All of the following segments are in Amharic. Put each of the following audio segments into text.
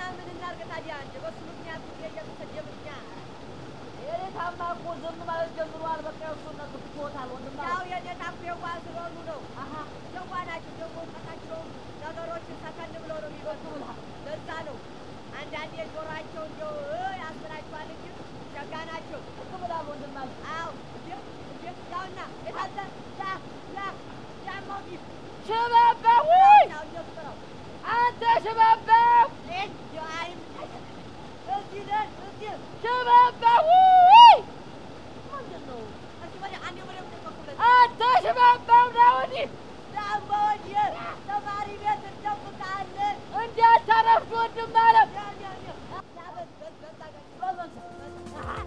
ምን እናድርግ ታዲያ? እንደ በሱ ምክንያት ጊዜ እየተሰደብን እኛ የኔ ታማ እኮ ዝም ማለት ጀምሯል። በቃ እሱን ነገር ትቶታል ወንድም ያው የኔታ እኮ የዋህ ስለሆኑ ነው። የዋህ ናቸው ደግሞ እውቀታቸውም ነገሮችን ሰከን ብለው ነው የሚበቱ ለዛ ነው አንዳንዴ ጆሯቸው እንደው እ ያስብላችኋል እንጂ ሸጋ ናቸው። ብላል ወንድም አለ አዎ እንዴ እንዴ ያውና የታለ ያ ያ ጫማው ቢስ ሽባባው ያው እንደሱ ነው። አንተ ሽባባው እንደው አይም እዚህ ነን እዚህ ሽባባው ምንድን ነው እዚህ ወዲያ አንዴ ወዲያ ተቆቁለት አንተ ሽባባው ና ወዲህ ዳምባ ወዲህ ተማሪ ቤት እንጠብቃለን። እንዳታረፍድ ወንድም አለ ያ ያ ያ ያ በስ በስ በስ አገር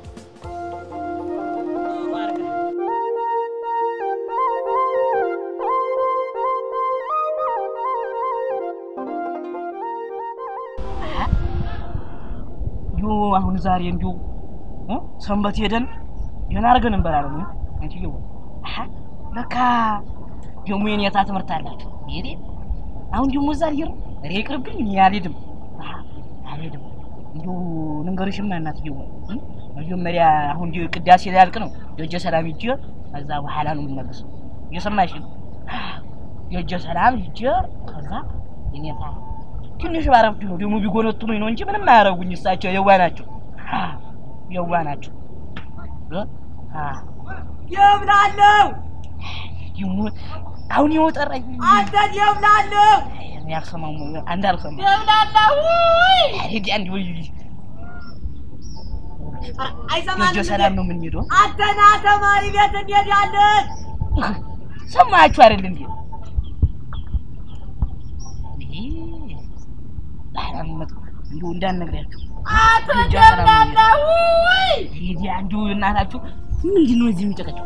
ዮ አሁን ዛሬ እንዲሁ እ ሰንበት ሄደን ደህና አድርገን እንበላለን። አንቺ ዮ አሀ ለካ ደግሞ የኔታ ትምህርት አላቸው። ይሄ አሁን ደግሞ እዛ ልሄድ ነው። ኧረ ይቅርብኝ፣ እኔ አልሄድም አሀ አልሄድም። እንዲሁ ልንገርሽማ እናትዬው እ መጀመሪያ አሁን እንዲሁ ቅዳሴ ሊያልቅ ነው። ደጀ ሰላም ሂጄ ከዛ በኋላ ነው የምመለሰው። እየሰማሽ ነው? ደጀ ሰላም ሂጄ ከዛ የኔታ ትንሽ ባረፍድ ነው ደግሞ ቢጎነጥሉኝ ነው እንጂ ምንም አያረጉኝ። እሳቸው የዋ ናቸው፣ የዋ ናቸው። እ? አ የብላለሁ ደግሞ አሁን የወጠረኝ አንተን የብላለሁ እኔ አልሰማም፣ አንድ አልሰማም። የብላለሁ ሂድ አንድ ወይ አይሰማንም ደጀ ሰላም ነው የምንሄደው። አንተና ተማሪ ቤት እንሄዳለን ሰማችሁ አይደል እንዴ? ይሄ ባላመጥ እንዲሁ እንዳንነግሪያችሁ አንተ ደጀ ሰላም ነው የብላለሁ ሂድ አንዱ እናታችሁ ምንድን ነው እዚህ የሚጨቀጭቁ?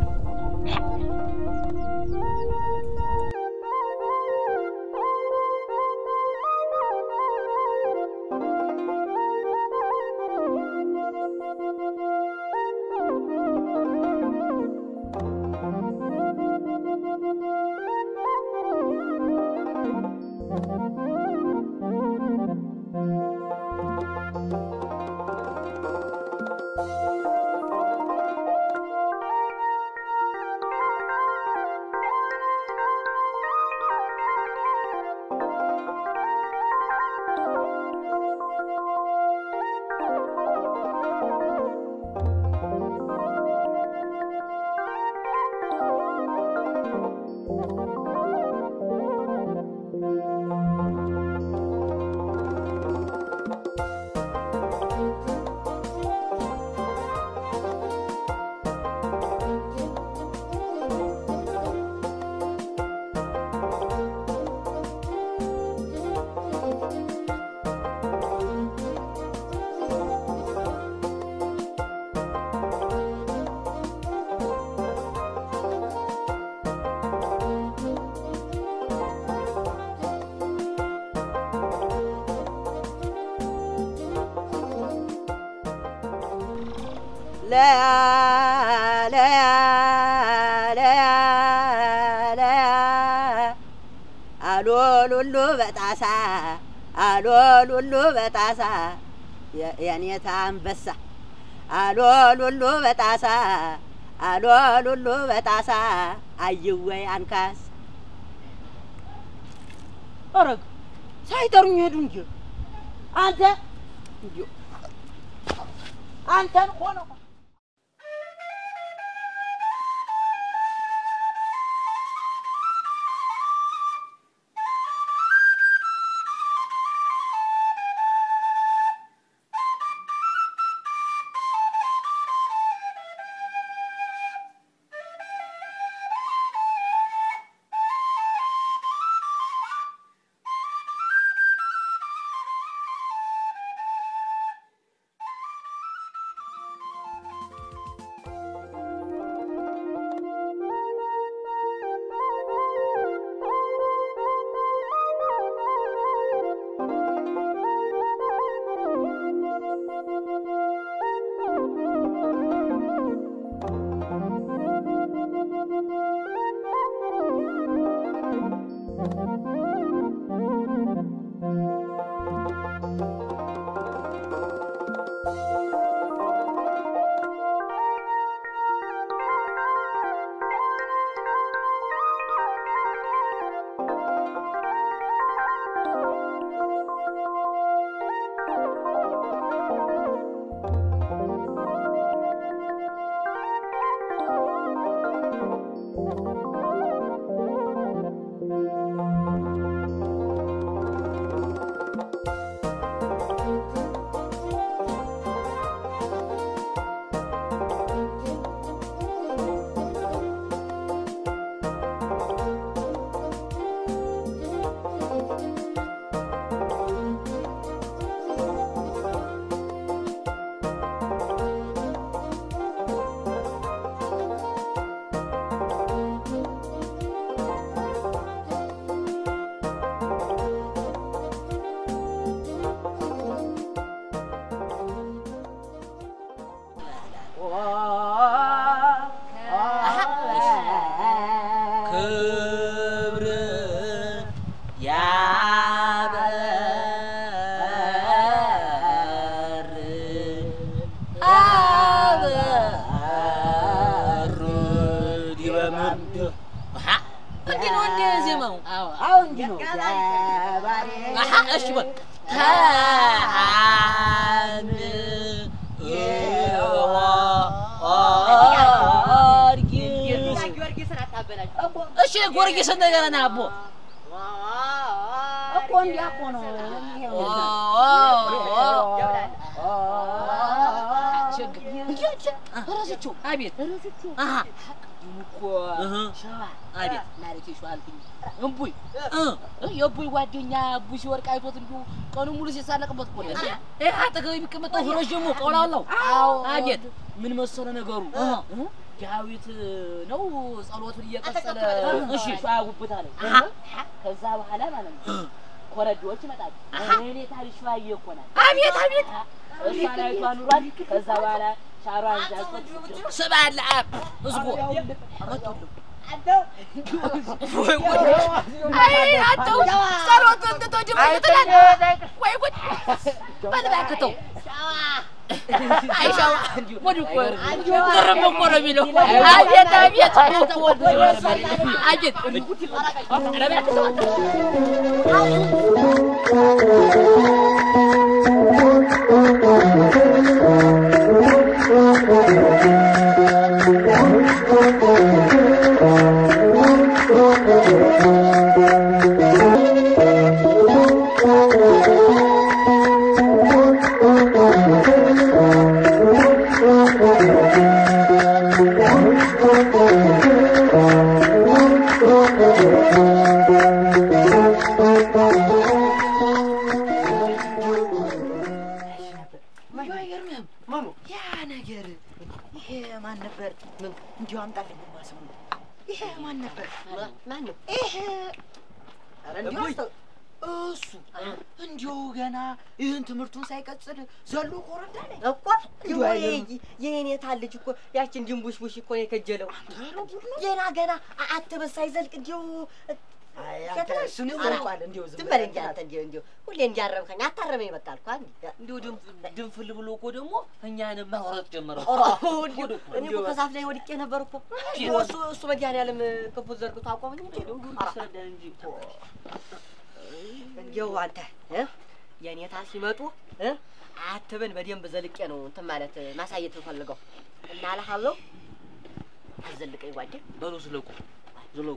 ለያ ለያ ለያ ለያ አሎሉሉ በጣሳ አሎሉሉ በጣሳ የ- የኔታ አንበሳ አሎሉሉ በጣሳ አሎሉሉ በጣሳ አይወይ አንካስ ኧረ ሳይጠሩኝ ሄዱ እንጂ አንተ እንዲሁ አንተን ሆነ ክብር ያበር አበር ዲበምድ እንዲህ ነው እንደ ዜማው አሁን እንዲህ ነው። አሀ እሺ በል ታን ጊዮርጊስን አታበላሽ። እሺ ጊዮርጊስ እንደገና ና አቦ እኮ እንዲያ እኮ ነው። ረስቼው አቤት አሀ እኮ ሸዋ አቤት ማለት ሸዋ አልኩኝ እምቡይ እ የእቡይ ጓደኛ እቡይ ሲወድቅ አይቶት እንዲሁ ቀኑን ሙሉ ሲሳለቅበት እኮ ነው። ይህ አጠገብ የሚቀመጠው ረዥሙ ቀውላላው አቤት ምን መሰለ ነገሩ እ ዳዊት ነው ጸሎቱን እየቀጸለ እሺ ሸዋ ጉብታ ነው። ከዛ በኋላ ማለት ነው ኮረዶዎች ይመጣሉ። እኔ ታሪክ ሸዋዬ እኮ ናት። አቤት አቤት እሷን አይቷ ኑሯል። ከዛ በኋላ ሻሯን ዛዝበት ስባለ አብ እዝጎ ወይ ጉድ! አይ አንተው ጸሎቱን ትቶ ድምፅ ትላለህ ወይ ጉድ! በል እባክህ ተው። አይ ሻዋ ወድ እኮ ግርም እኮ ነው የሚለው። አቤት አቤት አቤት ኧረ እባክህ ተው። አይገርምህም? ያ ነገር ይሄ ማን ነበር? እንዲሁ አምጣልኝ ስሙ። ይሄ ማን ነበር? ማን ነው? ይሄ ኧረ እንዲሁ አስተ- እሱ እንዲሁ ገና ይህን ትምህርቱን ሳይቀጽል ዘሎ ኮረዳ ላይ እኮ የኔታ ልጅ እኮ ያችን ድንቡሽቡሽ እኮ ነው የከጀለው። ገና ገና አ- አትበስ ሳይዘልቅ እንዲሁ አይ አንተ እሱን ይዘልቋል። እንዲሁ ዝም ዝም በል እንጂ አንተ እንዲሁ እንዲሁ ሁሌ እንዲያረምከኝ አታረመኝ በቃ አልኩህ። አንዴ እንዲሁ ድንፍል ብሎ እኮ ደግሞ እኛንም ማውረጥ ጀመረ። እንዲሁ እኔ እኮ ከዛፍ ላይ ወድቄ ነበር እኮ እንዲሁ እሱ እሱ መድኃኒዓለም ክፉ ዘርግቶ አቆመኝ እንጂ አስረዳን እንጂ እንዲሁ አንተ እ የኔታ ሲመጡ እ አትበን በደንብ ዘልቄ ነው እንትን ማለት ማሳየት የምፈልገው እና እልሃለሁ አዘልቀኝ ጓዴ በሉ ዝለቁ ዝለቁ።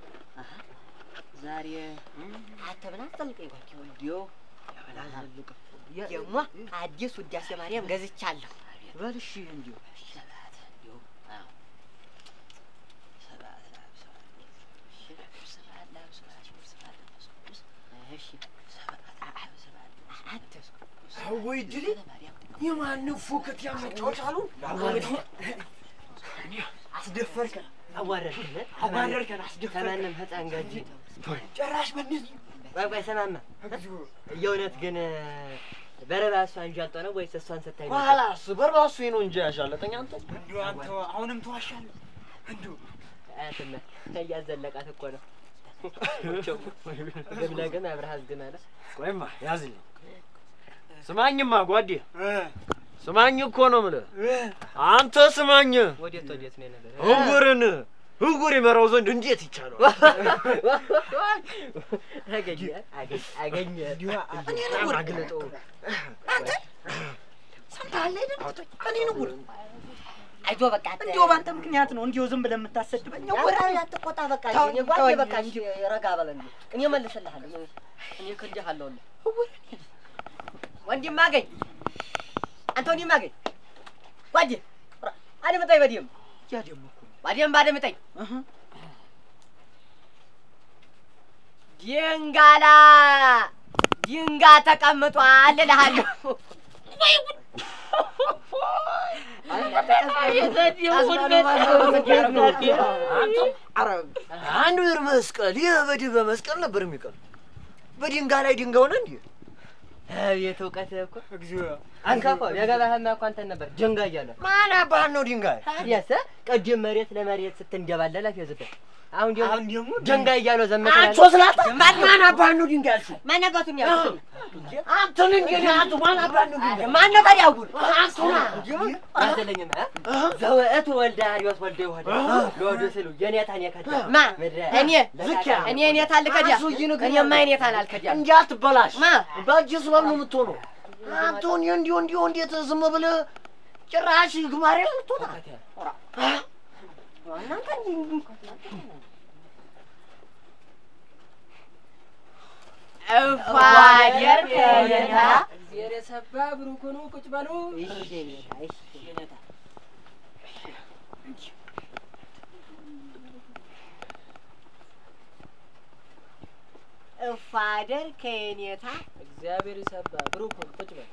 ዛሬ አትበን አዘልቀኝ ጓዴ እንዲሁ ያበላዘልቅ ደግሞ አዲስ ውዳሴ ማርያም ገዝቻለሁ በል እሺ እንዲሁ እሺ ወይ ድል የማንም ፎከት ያመጫወት አሉ አስደፈርከን አዋረድከን አዋረድከን አስደፈርከን ከማንም ህፃን ጋር እንጂ ጭራሽ በእንደዚህ ቆይ ቆይ ሰማማ የእውነት ግን በረባሷ አንዣልጦ ነው ወይስ እሷን ስታይ ነው? ኋላስ በራሱ ነው እንጂ ያሻለጠኝ አንተ እንዲሁ አንተ አሁንም ተዋሻለህ እንዲሁ አያትም እያዘለቃት እኮ ነው ግም ለግም አብረሃዝ ግን አለ ቆይማ ያዝልኝ ስማኝማ ጓዴ ስማኝ እኮ ነው የምልህ አንተ ስማኝ ወዴት ወዴት ነው ነገር እውርን እውር ይመራው ዘንድ እንዴት ይቻለዋል አገኘ አገኘ አገኘ በጣም አግልጠው ሰምተሃል አይደል? እኔ ነው ጉድ አይዞ በቃ እንዲሁ በአንተ ምክንያት ነው እንዲሁ ዝም ብለህ የምታሰድበኝ ወራ ወራ አትቆጣ በቃ ተው፣ እኔ ጓዴ ተወኝ በቃ እንጂ። እሺ ረጋ በል እንጂ እኔ መልስልሃለሁ እኔ ክድሃለሁ ወንድም አገኝ አንተ ወንድም አገኝ ጓዴ አድምጠኝ በደምብ ያ ደግሞ እኮ በደምብ አድምጠኝ እህ ድንጋላ ድንጋ ተቀምጧል እልሃለሁ አንዱ ይር መስቀል ይህ በድህ በመስቀል ነበር የሚቀር በድንጋይ ላይ ድንጋይ ሆነ እንዴ አቤት እውቀት እኮ እግዚኦ አንካፋ የገባህማ እኮ አንተን ነበር ጀንጋ እያለ ማን አባህን ነው ድንጋይ? ታዲያስ ቅድም መሬት ለመሬት ስትንደባለል አፌዝበት አሁን ደግሞ አሁን ደግሞ ጀንጋ እያለ ዘመተ አንቺ ስላታ ማን አባህን ነው ድንጋይ ያልሽው? ማን አባቱን ያልኩት አንተን እንግዲህ አንተ ማን አባህን ነው ድንጋይ? ማን ነው ታዲያ አጉል አንተ ና አዘለኝም ዘወእቱ ወልደ አርዮስ ወልደ ይሁዳ ለወዶ ስሉ የኔታን የከዳ ማ ምድረ እኔ ዝኪያ እኔ ኔታን ልከዳ አንሱ ይንገር እኔማ ኔታን አልከዳም። እንዲህ አትበላሽ። ማ በእጅ ስበብ ነው የምትሆነው። አንተ እንዲሁ እንዲሁ እንዲሁ እንዴት ዝም ብለህ ጭራሽ ግማሬ ልትወጣ እፋደር ከኔታ እግዚአብሔር የሰባ ብሩክ ሁኑ። ቁጭ በሉ። እፋደር ከኔታ እግዚአብሔር የሰባ ብሩክ ሁኑ። ቁጭ በሉ።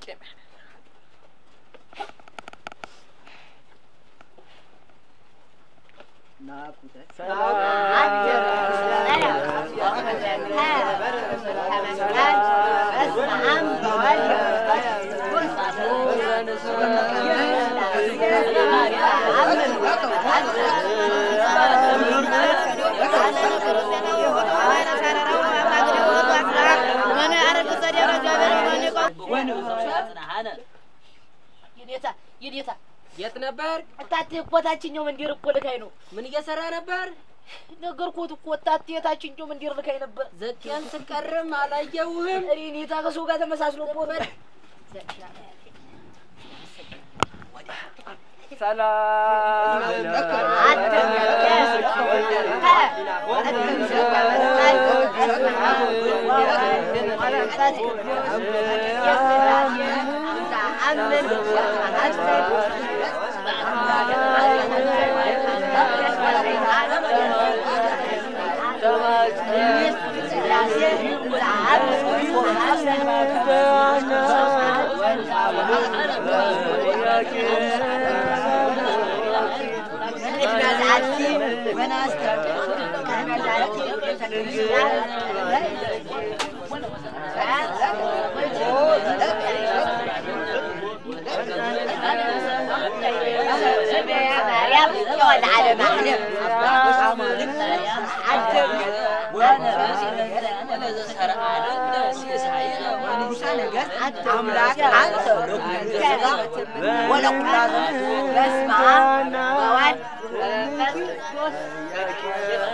የኔታ የኔታ የት ነበር? እታቴ እኮ ታችኛው መንደር እኮ ልካኝ ነው ምን እየሰራ ነበር? ነገርኩት እኮ እታቴ ታችኛው መንደር ልካኝ ነበር። ዘቄን ስቀርም አላየውህም። እኔ ኔታ ከሰው ጋር ተመሳስሎ ነበር። አምላክ አንተ በስመ አብ ወወልድ ወመንፈስ ቅዱስ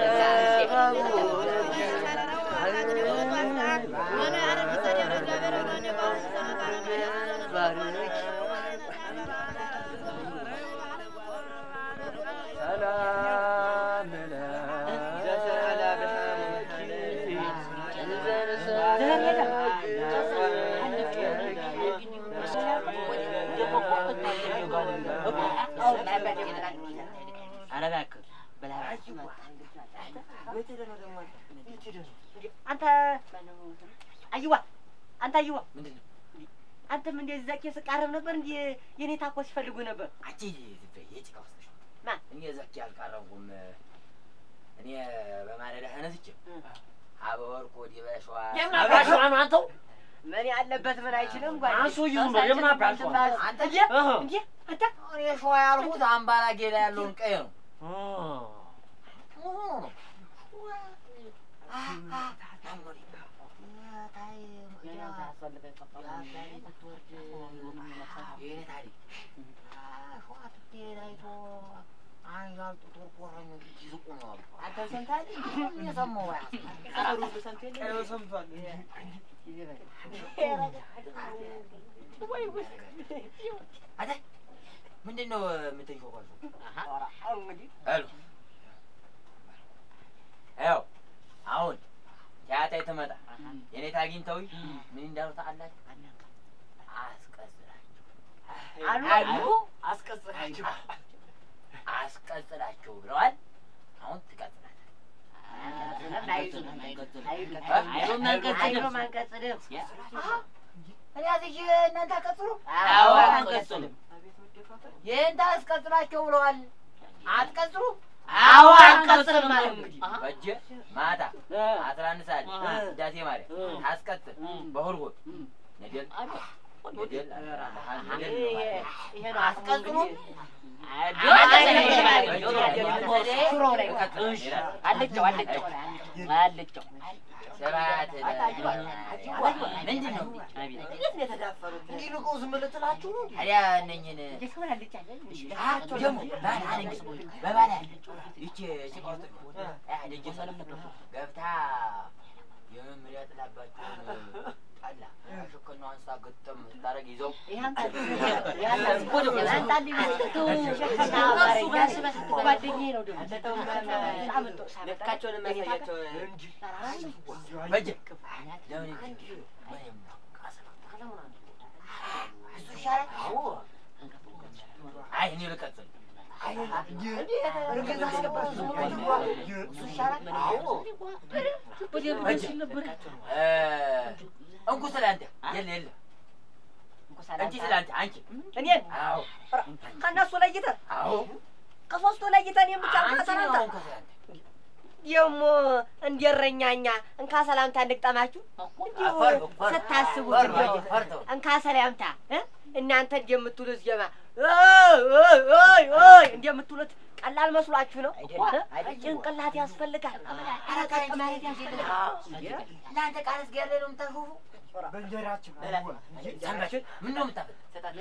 አንተ አይዋ አንተ አይዋ አንተም እንደዚህ ዘቄ ስቃረብ ነበር እንዴ? የኔ ታኮ ሲፈልጉ ነበር። አንቺ የጭቃ ውስጥ ነሽ። ማ? እኔ ዘኪ አልቀረብኩም። እኔ በማለዳ ተነስቼ አበወርቅ ወዲህ በሸዋ አባሽዋ ነው አንተው ምን ያለበት ምን አይችልም ጓዴ። አንሱ ይሁን ነው የምን አባሽዋ አንተ እንዴ እንዴ አንተ እኔ ሸዋ ያልኩት አምባላጌ ላይ ያለውን ቀይ ነው። አንተ ሰምተሃል? ምንድን ነው የምትንሾኳቸው? እንግዲህ ሄሎ ይኸው አሁን ቲያታይ ትመጣ የኔታ አግኝተውኝ ምን እንዳሉ ታውቃላችሁ? አስቀጽላቸው አሉ አስቀጽላቸው አስቀጽላቸው ብለዋል። አሁን ትቀጽላለህ። አይሉም አንቀጽልም። እኔ አዝዤ እናንተ አቀጽሉ። አዎ አንቀጽልም። ይህን ታስቀጽላቸው ብለዋል። አትቀጽሉ። አዎ አንቀጽልም ማለት እንግዲህ በጀ ማታ አስራ አንድ ሰዓት ውዳሴ ማርያም ታስቀጽል በሁርጎ ነደል ይሄ ነው አስቀዝኖ አለጨው አለጨው አለጨው ምንድን ነው እንዲህ ልቀው ዝም ብለህ ጥላችሁ ነው? ታዲያ እነኝህን ደግሞ ባል አለኝ በባል አለ ይቺ ሲቆርጥ ደጀ ሰለም ገብታ የመምሪያ ጥላባቸውን ጠላ ሽክና አንስታ ግጥም ስታደርግ ይዘው ልካቸውን የሚያሳያቸው በጀ ለምን እሱ ይሻላል። አይ እኔ ልቀጥል እርግጥ አስገባት እሱ ይሻላል። እ እንኩ ስለ አንተ የለ የለ እንቺ ስለ አንተ አንቺ እኔን አዎ ከእነሱ ለይተህ አዎ ከሶስቱ ለይተህ እኔን ብቻ እንካ አንቺ ነው ሰላምታ እንኩ ስለ አንተ ደግሞ እንደ እረኛኛ እንካ ሰላምታ እንቅጠማችሁ እንዲሁ ፈርቶ፣ ፈርቶ፣ ስታስቡት ፈርቶ፣ እንዲሁ ፈርቶ። እንካ ሰላምታ እ? እናንተ እንደምትሉት ጀማ ኦይ ኦይ ኦይ ኦይ እንደምትሉት ቀላል መስሏችሁ ነው? እ? ጭንቅላት ያስፈልጋል። አረቀቅ ማለት ያስፈልጋል። እናንተ ቃል እስኪ ያለ ነው የምታሾፉ ሰንበት ምን ነው የምታፈል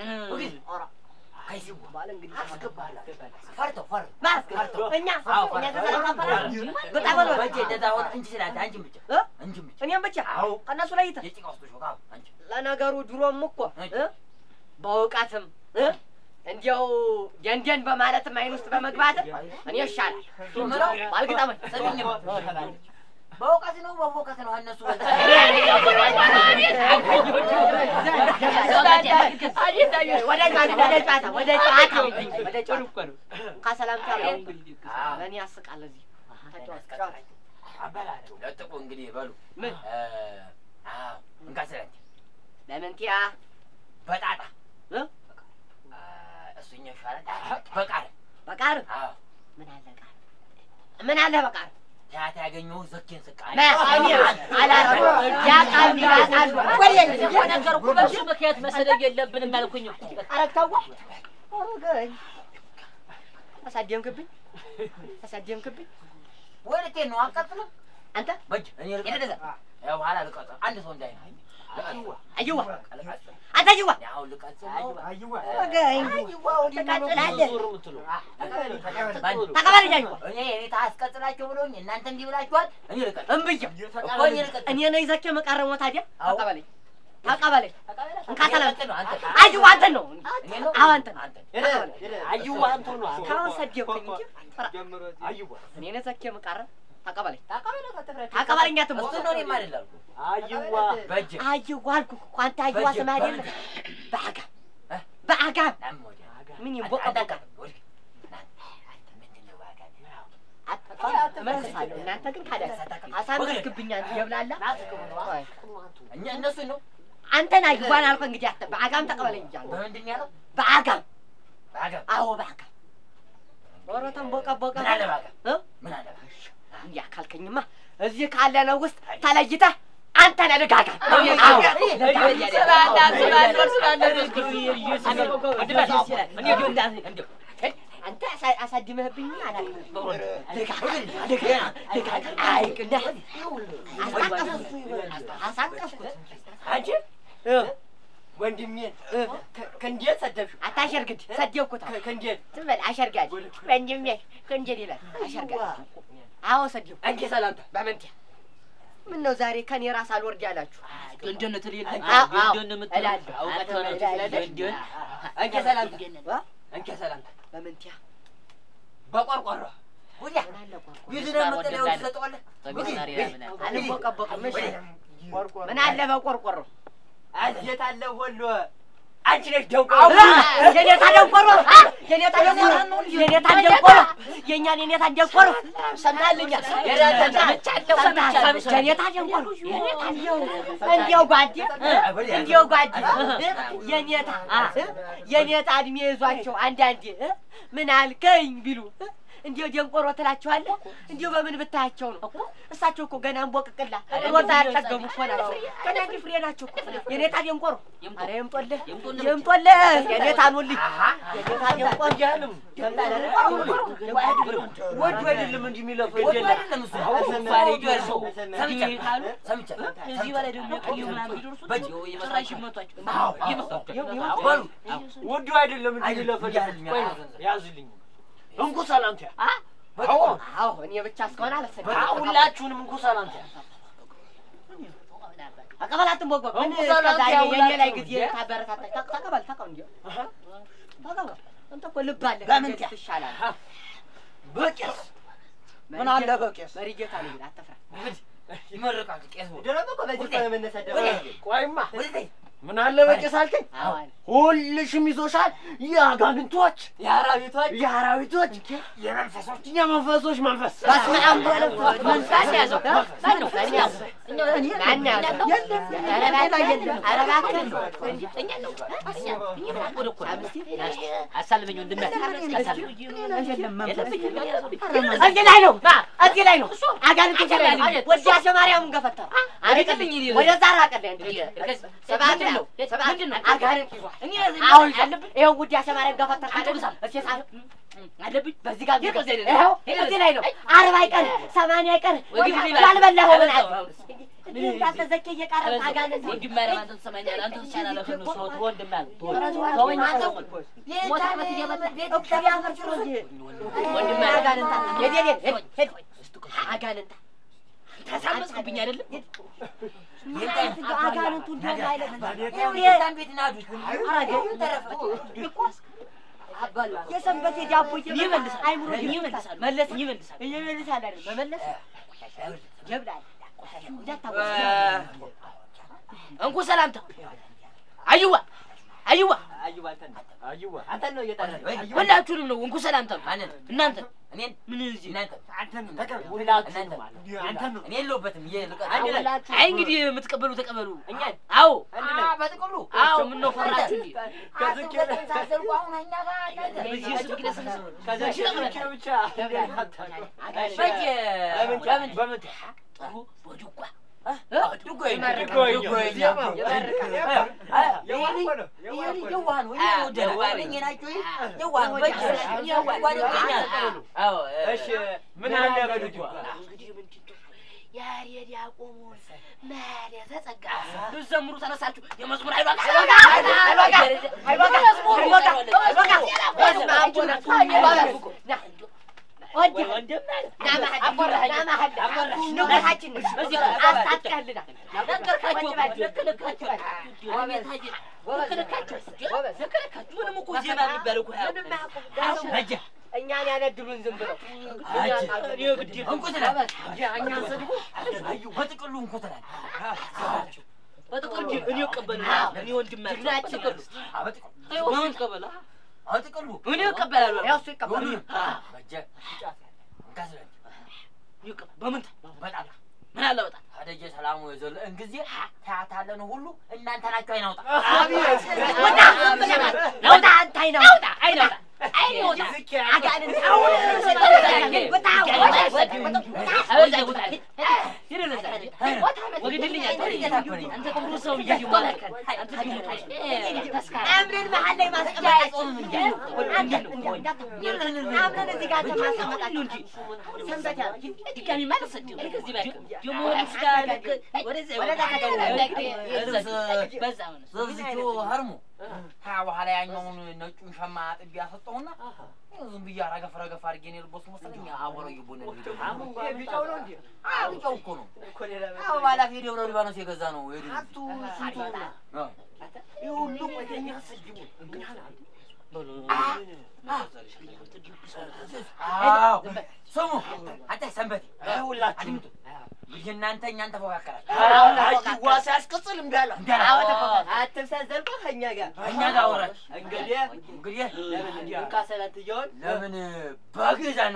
ከይሲቡ አስገባለሁ ፈርተው ፈርተው ማስ ፈርተው እኛ አዎ፣ እኛ ፈርተው። ከሰላምታ ፈራ በጣም በጣም ነው በጀ እንደዛ ሆነ እንጂ ስለ አንተ አንቺን ብቻ እ? አንቺን ብቻ እኔም ብቻ አዎ ከእነሱ ለይተህ የጭቃ ውስጥ ሾካ አንቺ ለነገሩ ድሮም እኮ እ? በእውቀትም እ? እንዲያው ደንደን በማለትም አይን ውስጥ በመግባትም እኔ ይሻላል ምለው ባልግጠመኝ ሰሚኝ በእውቀት ነው በፎከት ነው እነሱ ወደ ጨዋታ ወደ ጨዋታ ወደ ጨዋታ ወደ ጨዋታ ከሰላምታ ላይ በእኔ ያስቃል እዚህ ተጫወት ጨዋታ አበላቸው ለጥቁ እንግዲህ በሉ ምን? እ፣ አዎ እንካ ስለ አንተ ለምንቲያ በጣጣ እ? አ፣ እሱኛ ይሻላል በቃል በቃር አዎ ምን አለ ቃር ምን አለ በቃር ያታ ያገኘው ዘኬን ስቃል እኔ አላረኩም ያቃሉ ያቃሉ ወደ ነገርኩ በሱ ምክንያት መሰለኝ የለብንም ያልኩኝ እኮ አረግታዋ አረገኝ አሳደምክብኝ አሳደምክብኝ ወይ ልኬን ነው አቀጥሎ አንተ በጅ እኔ ልቀጥል ያው በኋላ ልቀጥል አንድ ሰው እንዳይ አየዋ አንተ አየዋ ያው ልቀጥል አረገኝ ትቀጥላለህ ተቀበለኝ አየዋ እኔ እኔ ታስቀጥላቸው ብሎኝ እናንተ እንዲህ ብላችኋል እኔ ልቀጥል እምብዬ እኮ እኔ ልቀጥል እኔ ነኝ ዘኬ መቃረሞ ታዲያ አዎ። ተቀበለኝ ተቀበለኝ እንካ ሰላም ነው አንተ አየዋ አንተ ነው እኔ ነው አዎ አንተ ነው አንተ አዩዋ አንተ ነው ካሁን ሰደብከኝ እንጂ ፍራ እኔ ነኝ ዘኬ መቃረም ተቀበለኝ ተቀበለኝ አትሞ እሱ ነው እኔም አይደለም አዩዋ በጅ አየዋ አልኩህ እኮ አንተ አየዋ በጅ፣ ስም አይደለም በአጋም በአጋም ምን ይቦቀቦቃል እመልሳለሁ እናንተ ግን ካዳ አሳመስክብኝ አንተ የብላላ እኛ እነሱ ነው አንተን አየዋን አልኩህ እንግዲህ አተ በአጋም ተቀበለኝ እያለሁ በምንድን ነው ያለው በአጋም በአገር አዎ በአጋም ኧረ ተንቦቀቦቀ ምን አለ በአገር እ? ምን አለ በአገር እንዲያ ካልከኝማ እዚህ ካለነው ውስጥ ተለይተህ አንተ ነህ ልጋጋ አዎ አንተ አሳ- አሳድመህብኝ አላውቅም። አይቅና አሳቀፍኩት አንቺ እ፣ ወንድሜን ከእንዴት ሰደብሽ? አታሸርግድ ሰደብኩት ከእንዴት ዝም በል አሸርጋጅ ወንድሜ ከእንጀት ይላል አሸርጋጅ አዎ ሰደብኩ አንቺ ሰላምታ በምንት ምን ነው ዛሬ ከኔ ራስ አልወርድ ያላችሁ እንደነት ሌለ አዎ፣ አዎ፣ እንደነት እላለሁ። አውቀት ሆነ እላለሁ። አንቺ ሰላምታ እ? አንቺ ሰላምታ በምንትያ በቆርቆሮ ወዲያ ምን አለ ቆርቆሮ ቢዝነስ መጠለያውን ትሰጠዋለህ አልቦቀቦቅም እሺ ምን አለ በቆርቆሮ አዜት አለ ሁሉ አንቺ ነሽ ደንቆ የኔታ ደንቆሮ አ! የኔታ ደንቆሮ የኔታ ደንቆሮ የእኛን የኔታ ደንቆሮ ሰምታልኛል የኔታ ደንቆሮ እንዲያው ጓዴ እንዲያው ጓዴ የኔታ የኔታ እድሜ ይዟቸው አንዳንዴ እ? ምን አልከኝ ቢሉ እ? እንዲሁ ደንቆሮ ትላቸዋለህ። እንዲሁ በምን ብታያቸው ነው? እሳቸው እኮ ገና እንቦቅቅላ ሮታ ያልጠገሙ እኮ ናቸው። ገና እንዲህ ፍሬ ናቸው እኮ የኔታ ደንቆሮ። ኧረ የምጦልህ የምጦልህ የኔታ ኑልኝ የኔታ ደንቆሮ ወዱ አይደለም እንጂ የሚለፈው ወዱ አይደለም እሱ። እዚህ በላይ ደግሞ የቆየው ምናምን ቢደርሱ ጭራሽ ይመቷቸው ይመቷቸው። ወዱ አይደለም እንጂ የሚለፈው ቆይ ያዝልኝ እንኩ ሰላምታ አዎ አዎ እኔ ብቻ እስከሆነ አልወሰድም። ሁላችሁንም እንኩ ሰላምታ አቀበላትን ቦጎ ምን እንኩ ሰላምታ እስከዛሬ የእኔ ላይ ሁላችሁም ጊዜ ታበረታታች። ተቅ- ተቀበል ተቀበል እንጂ ተቀበል። አንተ እኮ ልብ አለህ። በምን እንዴት ትሻላለህ? በቄስ ምን አለ በቄስ መሪጌታ ነው ይላል። አትፍራ። ይመርቃል ቄስ ደግሞ እኮ በዚህ እኮ ነው መነሳት ደግሞ ቆይማ ምን አለ በቄስ አልከኝ አዎ አለ። ሁልሽም ይዞሻል የአጋንንቶች የአራዊቶች የአራዊቶች የመንፈሶች የመንፈሶች መንፈስ በስመ አብ ወወልድ ወመንፈስ ማን ያዘው? ማን ነው? ማን ያዘው? ማን ያዘው? ኧረ እባክህ፣ ኧረ እባክህ። እኛ ነው እኛ እኛ ምን አቆደ እኮ አሳልመኝ ወንድሜ አሳልመኝ እዚህ ላይ ነው እዚህ ላይ ነው አጋንንት ይችላል ወዳሴ ማርያምን ገፈተረ አሪቅልኝ እኔ ወደዛ ራቀልኝ አንድ እርገዝ ሰባት ምንድን ነው? ነው ሰባት ምንድን ነው? አጋንንት ይዟል እኛ አሁን አለብን ይኸው ውዳሴ ማርያም ገፈተረ አንጠብሳም። እስኪ ጻፍ አለብኝ በዚህ ጋር ይሄ ከዚህ አይደለም። ይኸው ይሄ እዚህ ላይ ነው አርባ አይቀር ሰማንያ አይቀር ወይ ግቢ ላይ- ባልበላኸው ምን አለ አበዛው። እንዲህ እንዳልተዘኬ እየቀረ አጋንንት ወንድሜ ኧረ አንተ ትሰማኛለህ? አንተ ትሻላለህ ከእነሱ። ተው ተው ወንድሜ አለ። ተው ኧረ ተው፣ ተወኝ አንተ አንተ። ሞት ዓመት እየመጣ እቅድ ያፈርስ ነው እንጂ ወንድሜ አጋንንት ሄድ ሄድ ሄድ ሄድ አጋንንት ታሳመስክብኝ አይደለም? አጋንንቱ እንደሆነ አይነት ቤት ናዱት የሰንበቴ ዳቦ ይመልሳል። አይምሮ ይመልሳል። መለስ ይመልሳል። እየመልሳል አይደል መመለስ ጀብዳል እንዳታወስ እንኩ ሰላምታ አይዋ አይዋ አዩባ አንተን ነው አይዋ አንተን ነው እየጠራን ሁላችሁንም ነው እንኩ ሰላምታ ማንን እናንተ እኔን ምን እዚህ እናንተ አንተን ነው ተቀበሉ ሁላችሁንም ማለት አንተን ነው እኔ የለሁበትም ይሄ ልቀ አንድ ላይ አይ እንግዲህ የምትቀበሉ ተቀበሉ እኛን አዎ አንድ ላይ በጥቅሉ አዎ ምን ነው ፈራችሁ እንዴ ከዝኬ በዚህ እሱ ግን ስለ ከዝኬ ብቻ በየ በምን በምን በምን ጥሩ በድጓ ድጓ እሺ ምን አለ በልጇ ያሬድ ያቆሙን መድ የተጸጋ ልዘምሩ ተነሳችሁ የመዝሙር አይሏ እኛን ያነድሉን ዝም ብለው በጥቅሉ እንኮተላል በጥቅሉ እኔ እቀበል እኔ ወንድም በጥቅሉ እኔ እቀበላለሁ ያው እሱ ይቀበላል። በምን በጣም ምን አለ በጣም አደጀ ሰላሙ የዘለእን ጊዜ ታያታለን ሁሉ እናንተ ናቸው አይናውጣ ወጣ ወጣ አንተ አይናውጣ አይናውጣ አይናውጣ አጋንንት አምረን መሀል ላይ ማስቀመጣችን አምረን እዚህ ጋር ማስቀመጣችን ሰንበት ዘዝቹ ሀርሙ ሀያ በኋላ ያኛውን ነጩን ሸማ ጥቢ ያሰጠውና ዝም ብዬ ረገፍ ረገፍ አድርጌ ነው የለበሱ መሰለኝ አቦረ ይቦነ ቢጫው ነው እንዴ ቢጫው እኮ ነው እኮ ሌላ አዎ ባላፊ ደብረ ሊባኖስ የገዛ ነው ሄዱ ሁሉ ወደኛ ሰጅቡ አዎ ስሙ አንተ ሰንበቴ ሁላችሁ አድምጡ እንግዲህ እናንተ እኛን ተፎካከራችሁ አይዋ ሲያስቀጽል እምቢ አለ አትብሰዘልቆ ከእኛ ጋር እኛ ጋር ወራች እንግዲህ እንግዲህ ለምን እንካሰላት እየሆን ለምን በግ ይዛና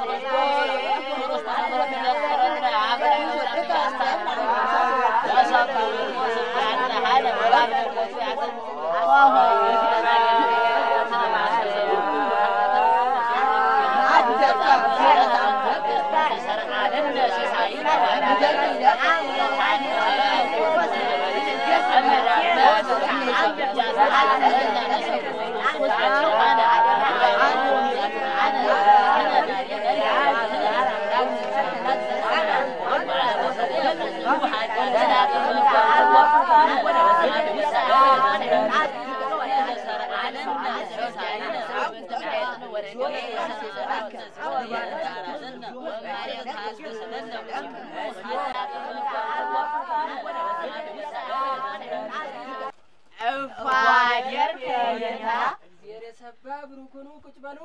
ስብሐት እፋጀር ከየታ የረሰባ ብሩክ ሆኖ ቁጭ በሉ።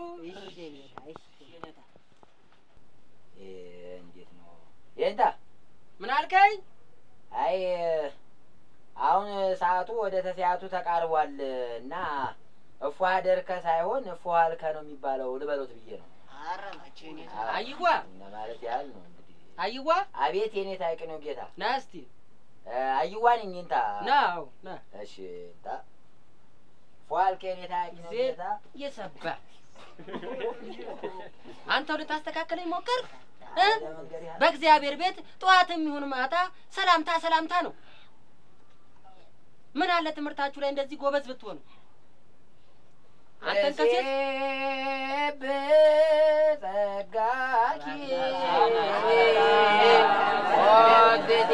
እንዴት ነው ይንታ? ምን አልከኝ? አይ አሁን ሰዓቱ ወደ ተስያቱ ተቃርቧል እና እፏ ደርከ ሳይሆን እፏ አልከ ነው የሚባለው ልበሎት ብዬ ነው። አይዋ እና ማለት ያህል ነው እንግዲህ። አይዋ አቤት የኔ ታይቅ ነው ጌታ። ና እስቲ አይዋ ነኝ እንታ። ና አዎ ና እሺ እንታ ፏ አልከ የኔ ታይቅ ነው ዜ- ጌታ። እየሰባ አንተው ልታስተካከለኝ ሞከር እ? ለመንገድ ያህል በእግዚአብሔር ቤት ጠዋትም ይሁን ማታ ሰላምታ ሰላምታ ነው። ምን አለ ትምህርታችሁ ላይ እንደዚህ ጎበዝ ብትሆኑ። አንተን ከሴት በጸጋኪ ኦግዜ